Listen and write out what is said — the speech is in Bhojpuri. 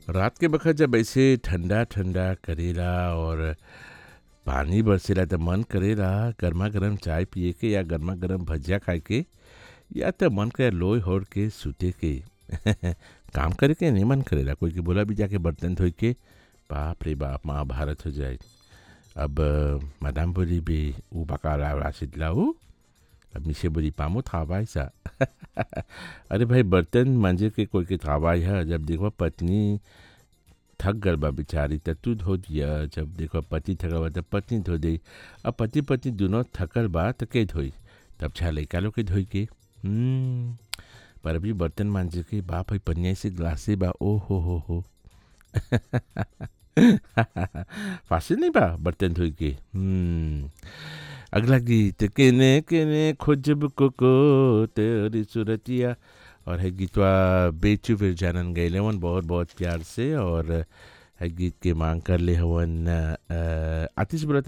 रात के बखत जब ऐसे ठंडा ठंडा करेला और पानी बरसेला त मन करेला गर्मा गर्म चाय पिए के या गर्मा गर्म भजिया खाए के या त मन करे लोई होड़ के सुते के काम करे के नहीं मन करेला कोई के बोला भी जाके बर्तन धोई के बाप रे बाप महाभारत हो जाए अब मैडम बोली बे ऊ बकाला राशिद लाऊ अब मिसे बोली पामो थावाई सा अरे भाई बर्तन मांजे के कोई के थावाई है जब देखो पत्नी थक गल बा बेचारी त तू धो दिया जब देखो पति थकल बा त पत्नी धो दी अब पति पत्नी दोनों थकल बा त के धोई तब छा लइका लोग के धोई के हम्म, पर अभी बर्तन मांजे के बाप है पनिया से ग्लासे बा ओ हो हो हो फासिल नहीं बा बर्तन धोई के हम्म, अगला गीत केने केने खोजब को को तेरी सूरतिया और है गीतवा बेचू फिर जानन गए वन बहुत बहुत प्यार से और है गीत के मांग कर ले हवन अ, आतिश बोला